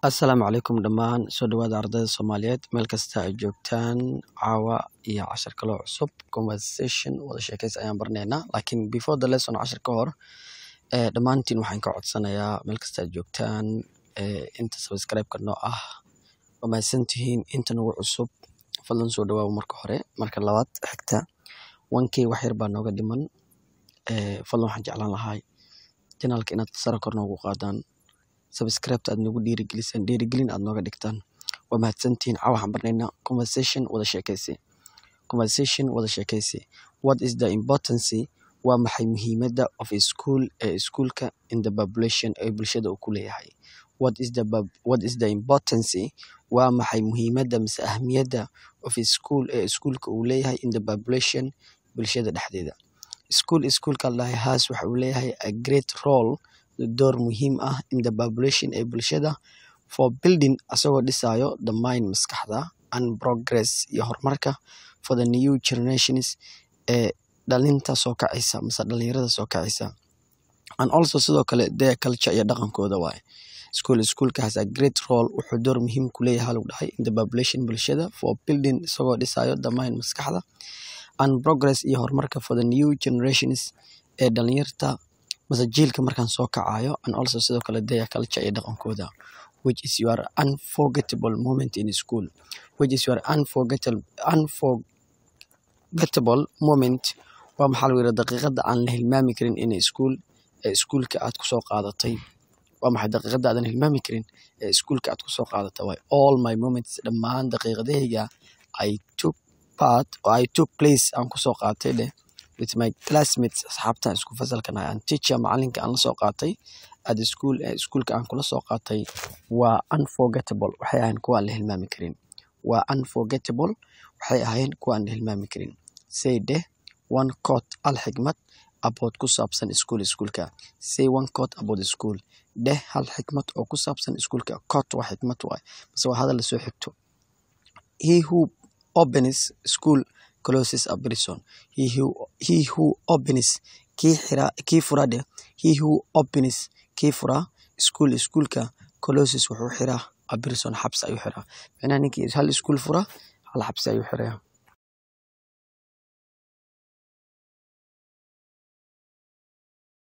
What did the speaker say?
Assalaamu calaykum dhammaan soo dhawaada ardayda Soomaaliyeed meel kasta ay joogtaan caawa iyo cashar kaloo cusub conversation wada sheekaysi ayaan baranaynaa laakiin before the lesson cashar ka hor ee dhammaantiin waxaan ka codsanayaa meel kasta ay joogtaan ee inta subscribe-ka noo ah waa mahadsantihiin inta nagu cusub fadlan soo dhawaaba marka hore marka labaad xigta 1k wax yar baa nooga dhiman ee fadlan waxaan jeclaan lahaa janaalka inaad sare kor noogu qaadaan subscribe aad nagu dhiirigelisaan dhiirigelin aad nooga dhigtaan waa mahadsantihiin caawa waxaan barnaynaa conversation wada sheekaysi conversation wada sheekaysi what is the importance waa maxay muhiimadda of a school ee iskuulka in the population ee bulshada uu ku leeyahay what is the pub- what is the importance waa maxay muhiimadda mise ahmiyadda of a school ee iskuulka uu leeyahay in the population bulshada dhexdeeda school iskuulka lahay has waxa uu leeyahay a great role door muhiim ah in the population ee bulshada for building asagoo dhisayo the mind maskaxda and progress iyo horumarka for the new generations ee dhalinta soo kacaysa mise dhalinyarada soo kacaysa and also sidoo kale their culture iyo dhaqankooda waaye school iskuulka has a great role wuxuu door muhiim ku leeyahay lagu dhahay in the population bulshada for building isagoo dhisayo the mind maskaxda and progress iyo horumarka for the new generations ee dhalinyarta mase jiilka markaan soo kacayo and also sidoo kale their culture iyo dhaqankooda which is your unforgettable moment in school which is your unforgettable unforgettable moment waa maxaa lagu yidhaha daqiiqada aan la hilmaami karin in school ee iskuulka aad kusoo qaadatay waa maxay daqiiqada aadan hilmaami karin ee iskuulka aad kusoo qaadatay waay all my moments dhammaan daqiiqadahayga I took part or I took place aan kusoo qaatay dheh with my classmates asxaabtan isku fasalka nahay and teacher macalinka aan la soo qaatay at the school ee iskuulka aan kula soo qaatay waa unforgettable waxay ahayn kuwa aan la hilmaami karin waa unforgettable waxay ahayn kuwa aan la hilmaami karin say dheh one quote al xikmad about ku saabsan school iskuulka say one quote about the school dheh hal xikmad oo ku saabsan iskuulka quote waa xikmad waay base waa hadal lasoo xigto he who opens school closes a prison he who, he who opens kii xira kii fura dheh he who opens kii fura school iskuulka closes wuxuu xiraa a prison xabsi ayuu xiraa macnaha ninkii hal iskuul fura hal xabsi ayuu xiraya